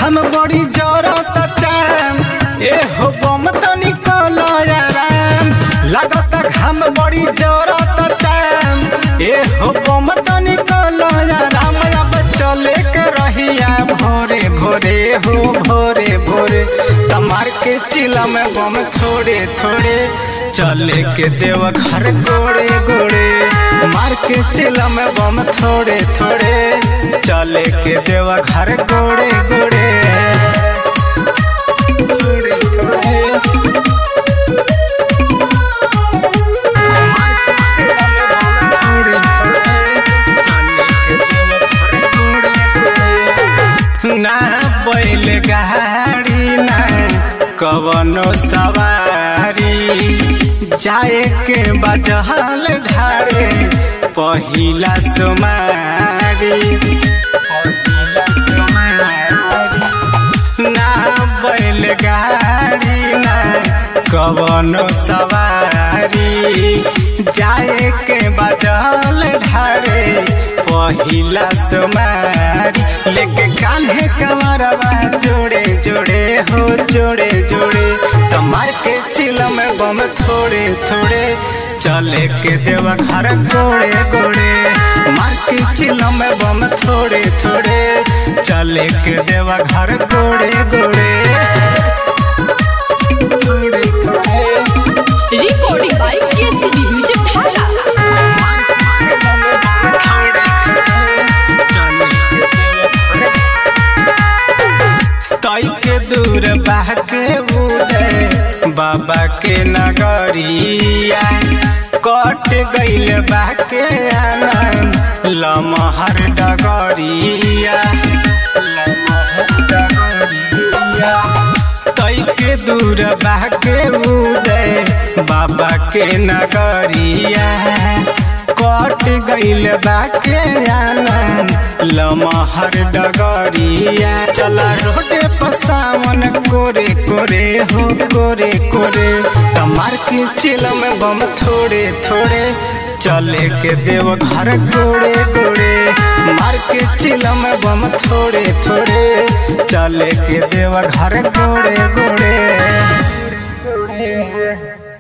घाम बड़ी जरत चाम ए हो बम तनी कलयाराम लागत घाम बड़ी जरत चाम ए हो बम तनी कलयाराम अब चले के रहिया भोरे भोरे हो भोरे भोरे तमार के चिला में बम थोड़े थोड़े चले के देव घर गोड़े गोड़े मार के चिला में बम थोड़े थोड़े चले के देव घर गोड़े गोड़े गोड़े गोड़े। मार के चिला में बम थोड़े थोड़े, चले के देव घर गोड़े गोड़े। ना बैल गाड़ी ना कवनो सवारी जाए के बजहल ढारे पहिला सुमारी पहिला सुमारी ना बैल गाड़ी ना कवनो सवारी जाए के बजल ढारे पहिला सुमारी लेके कान्हे कमरवा जोड़े जोड़े हो जोड़े जोड़े तमार के चिलम बम थोड़े थोड़े चले के देव घर गोड़े गोड़े मार के चिलम बम थोड़े थोड़े चले के देव घर गोड़े गोड़े गोड़े गोड़े recording by KCB Music Dhaka. तई के दूर बहके उदे बाबा के नगरिया कट गईल बहके आनंद लमहर डगरिया लमहर डगरिया तई के दूर बहके उदे बाबा के नगरिया कट गईल बाके आनंद लमहर डगरिया चला रोडे पर सावन कोरे कोरे हो कोरे कोरे तमार के चिलम बम थोड़े थोड़े चले के देव घर गोड़े गोड़े मार के चिलम बम थोड़े थोड़े चले के देव घर गोड़े गोड़े